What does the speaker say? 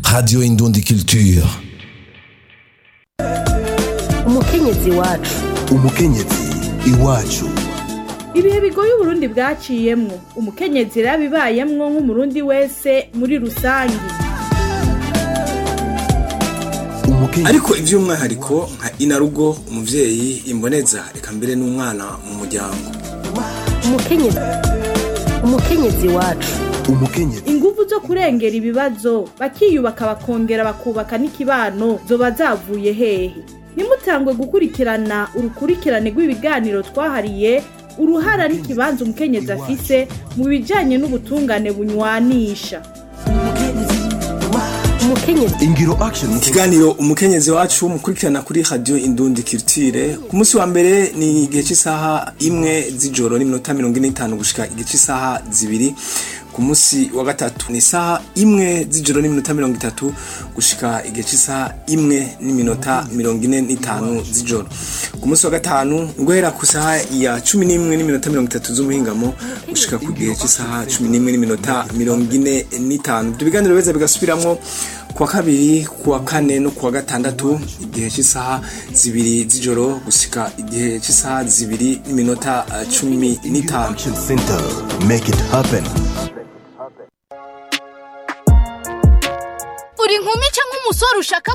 Radio Indundi Culture. umukenyezi wacu umukenyezi iwacu ibihe bigoye uburundi bwaciyemwo umukenyezi yarabibayemwo nk'umurundi wese muri rusangi umukenyezi ariko iby'umwihariko nka inarugo umubyeyi imboneza reka mbere n'umwana mu muryango umukenyezi umukenyezi wacu umukenyezi inguvu zo kurengera ibibazo bakiyubaka bakongera bakubaka n'ikibano zoba zavuye hehe nimutangwe gukurikirana urukurikirane rw'ibiganiro twahariye uruhara n'ikibanza umukenyezi afise mu bijanye n'ubutungane bunywanisha umukenyezi ingiro action ikiganiro umukenyezi wacu mukurikirana kuri radio indundi kirtire ku munsi wa mbere ni igihe cy'isaha imwe z'ijoro n'iminota mirongo ine n'itanu gushika igihe cy'isaha zibiri ku munsi wa gatatu ni isaha imwe z'ijoro n'iminota mirongo itatu gushika igihe cy'isaha imwe n'iminota mirongo ine n'itanu z'ijoro ku munsi wa gatanu guhera ku saha ya cumi n'imwe n'iminota mirongo itatu z'umuhingamo gushika ku gihe cy'isaha cumi n'imwe n'iminota mirongo ine n'itanu ibyo biganiro beza bigasubiramwo kuwa kabiri kuwa kane no kuwa gatandatu igihe cy'isaha zibiri z'ijoro gusika igihe cy'isaha zibiri n'iminota eh, cumi n'itanu action center make it happen uri inkumi cyangwa umusore ushaka